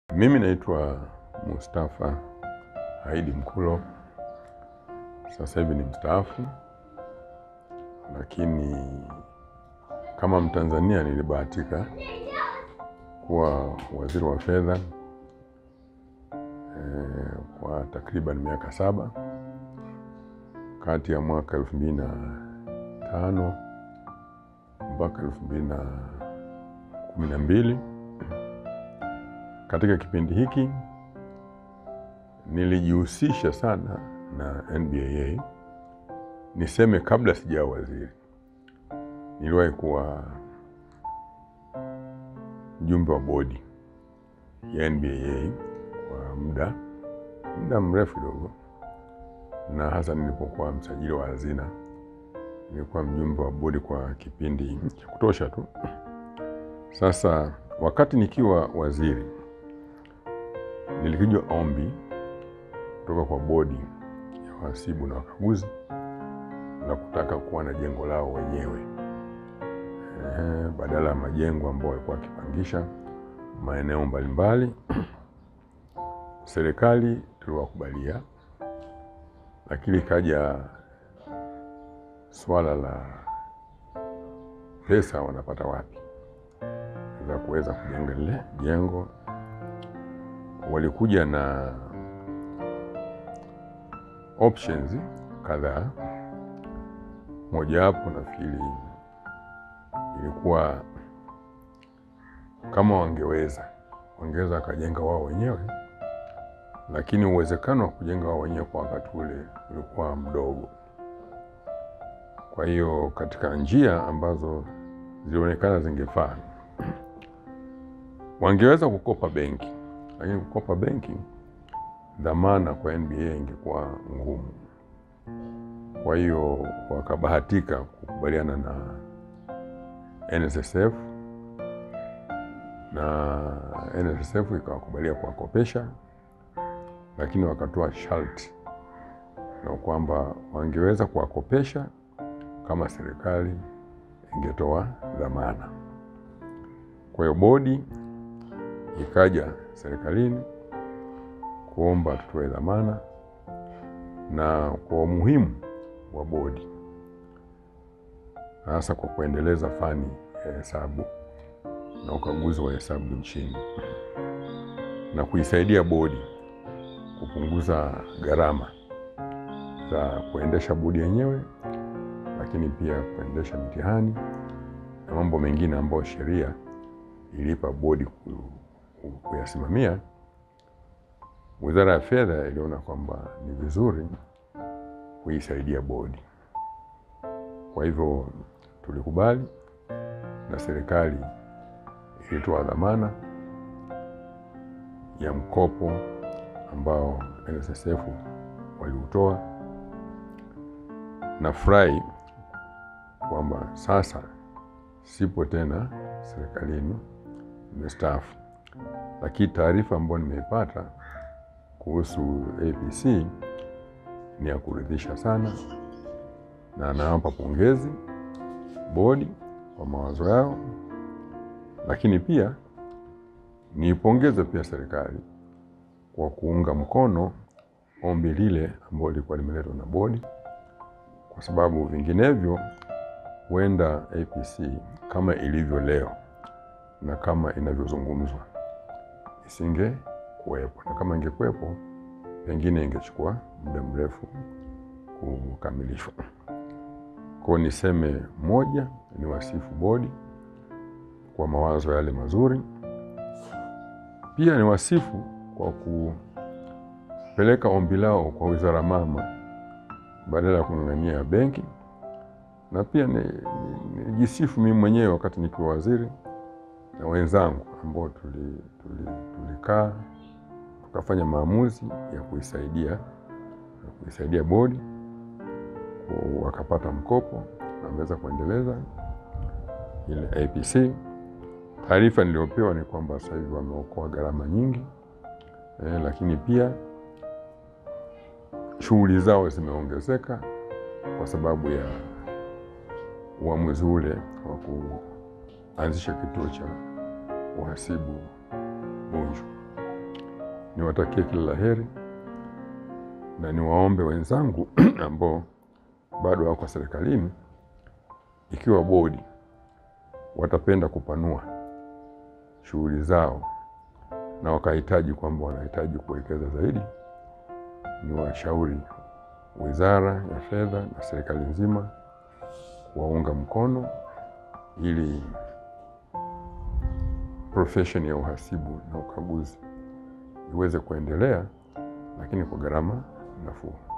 Mimi naitwa Mustafa Haidi Mkulo, sasa hivi ni mstaafu, lakini kama Mtanzania nilibahatika kuwa waziri wa fedha eh, kwa takriban miaka saba kati ya mwaka elfu mbili na tano mpaka elfu mbili na kumi na mbili. Katika kipindi hiki nilijihusisha sana na NBAA. Niseme kabla sijawa waziri, niliwahi kuwa mjumbe wa bodi ya NBAA kwa muda muda mrefu kidogo, na hasa nilipokuwa msajili wa hazina nilikuwa mjumbe wa bodi kwa kipindi cha kutosha tu. Sasa wakati nikiwa waziri, nilikijwa ombi kutoka kwa bodi ya wahasibu na wakaguzi la kutaka kuwa na jengo lao wenyewe ehe, badala ya majengo ambayo walikuwa wakipangisha maeneo mbalimbali. Serikali tuliwakubalia, lakini ikaja swala la pesa wanapata wapi za kuweza kujenga lile jengo. Walikuja na options kadhaa, mojawapo nafikiri ilikuwa kama wangeweza wangeweza wakajenga wao wenyewe, lakini uwezekano wa kujenga wao wenyewe kwa wakati ule ulikuwa mdogo. Kwa hiyo katika njia ambazo zilionekana zingefaa, wangeweza kukopa benki, lakini kukopa benki, dhamana kwa NBA ingekuwa ngumu. Kwa hiyo wakabahatika kukubaliana na NSSF na NSSF ikawakubalia kuwakopesha, lakini wakatoa sharti na kwamba wangeweza kuwakopesha kama serikali ingetoa dhamana. Kwa hiyo bodi ikaja serikalini kuomba tutoe dhamana, na kwa umuhimu wa bodi, hasa kwa kuendeleza fani ya hesabu na ukaguzi wa hesabu nchini na kuisaidia bodi kupunguza gharama za kuendesha bodi yenyewe lakini pia kuendesha mitihani na mambo mengine ambayo sheria ilipa bodi kuyasimamia. Wizara ya Fedha iliona kwamba ni vizuri kuisaidia bodi, kwa hivyo tulikubali, na serikali ilitoa dhamana ya mkopo ambao NSSF waliutoa. Nafurahi kwamba sasa sipo tena serikalini, nimestaafu, lakini taarifa ambayo nimeipata kuhusu APC ni ya kuridhisha sana, na nawapa pongezi bodi kwa mawazo yao, lakini pia niipongeze pia serikali kwa kuunga mkono ombi lile ambalo lilikuwa limeletwa na bodi kwa sababu vinginevyo huenda APC kama ilivyo leo na kama inavyozungumzwa isinge kuwepo, na kama ingekuwepo pengine ingechukua muda mrefu kukamilishwa. Kwa niseme moja, ni wasifu bodi kwa mawazo yale mazuri, pia ni wasifu kwa kupeleka ombi lao kwa wizara mama badala ya kung'ang'ania benki, na pia nijisifu ni, ni mimi mwenyewe wakati nikiwa waziri na wenzangu ambao tulikaa tuli, tuli tukafanya maamuzi ya kuisaidia kuisaidia bodi wakapata mkopo na wameweza kuendeleza ile APC. Taarifa niliyopewa ni kwamba sasa hivi wameokoa gharama nyingi eh, lakini pia shughuli zao zimeongezeka kwa sababu ya uamuzi ule wa kuanzisha kituo cha uhasibu Bunju. niwatakie kila la heri na niwaombe wenzangu ambao bado wako serikalini, ikiwa bodi watapenda kupanua shughuli zao na wakahitaji kwamba wanahitaji kuwekeza zaidi, ni washauri Wizara ya Fedha na serikali nzima kuwaunga mkono ili profesheni ya uhasibu na ukaguzi iweze kuendelea, lakini kwa gharama nafuu.